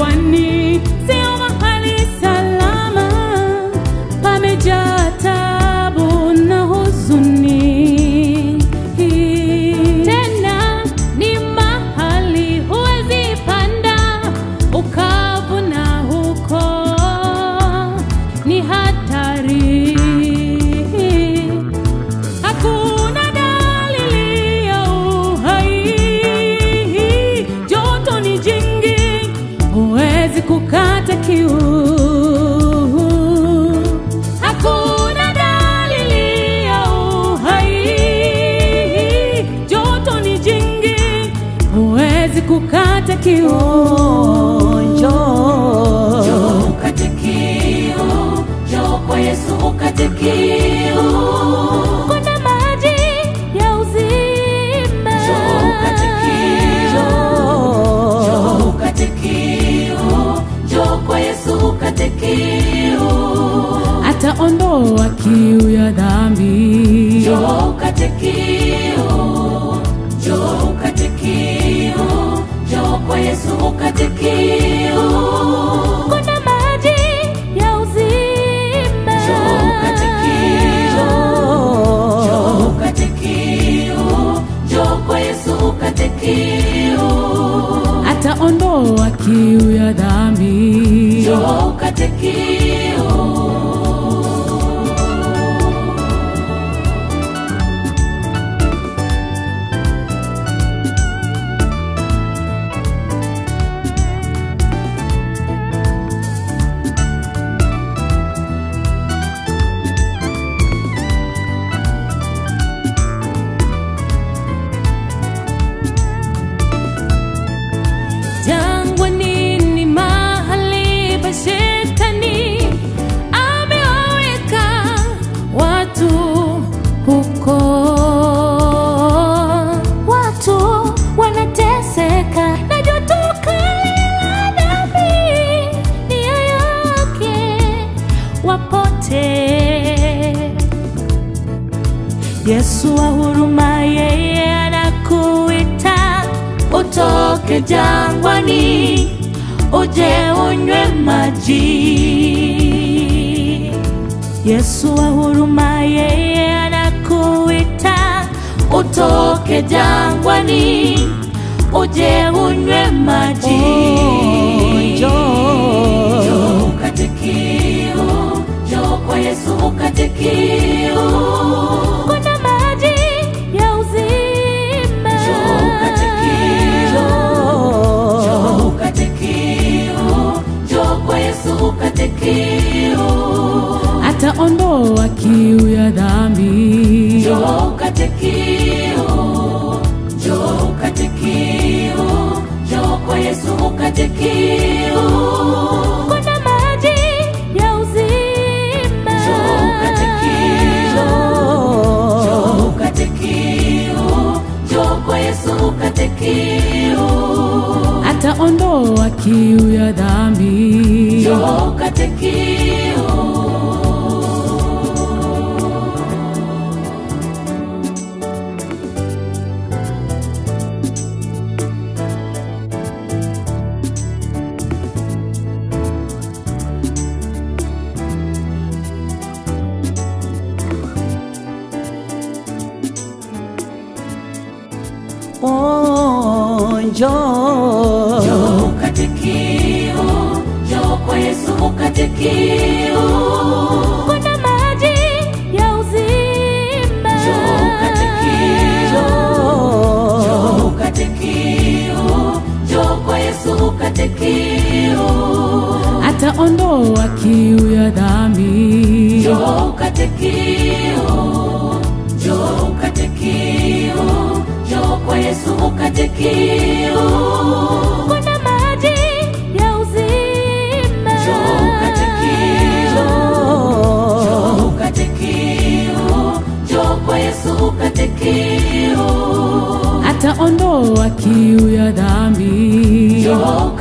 jangwani sio mahali salama, pamejaa tabu na huzuni. Tena ni mahali huwezi panda ukavuna huko, ni hatari. Hakuna dalili ya uhai, joto ni jingi, huwezi kukata kiu. Hakuna dalili ya uhai, joto ni jingi, huwezi kukata kiu. Njoo, Njoo ukate kiu, njoo kwa Yesu ukate kiu. kuna maji ya uzima. Njoo ukate kiu, njoo ukate kiu, njoo kwa Yesu ukate kiu. ataondoa kiu ya dhambi. Njoo ukate kiu, njoo ukate kiu, njoo kwa Yesu ukate kiu. Kuna maji ya uzima. Njoo ukate kiu, njoo ukate kiu, njoo kwa Yesu ukate kiu. ataondoa kiu ya dhambi. Njoo ukate kiu. Jangwani ni mahali pa shetani amewaweka watu huko. Watu wanateseka na joto kali la dhambi, nia yake wapotee. Yesu wa huruma, yeye anakuita utoke jangwani, uje unywe maji. Yesu wa huruma, yeye anakuita utoke jangwani, uje unywe maji. Njoo ukate kiu, njoo kwa Yesu ukate kiu. Kuna maji ya uzima. Njoo ukate kiu, njoo ukate kiu, njoo kwa Yesu ukate kiu. ataondoa kiu ya dhambi. Njoo ukate kiu, njoo ukate kiu, njoo kwa Yesu ukate kiu. Kuna maji ya uzima. Njoo ukate kiu, njoo ukate kiu, njoo kwa Yesu ukate kiu. ataondoa kiu ya dhambi. Njoo ukate kiu. Oh, njoo. Njoo ukate kiu, njoo kwa Yesu ukate kiu. Kuna maji ya uzima. Njoo ukate kiu, njoo ukate kiu, njoo kwa Yesu ukate kiu. ataondoa kiu ya dhambi. Njoo ukate kiu, njoo ukate kiu, njoo kwa Yesu ukate kiu. Kuna maji ya uzima. Njoo ukate kiu, njoo ukate kiu, njoo kwa Yesu ukate kiu. ataondoa kiu ya dhambi. Njoo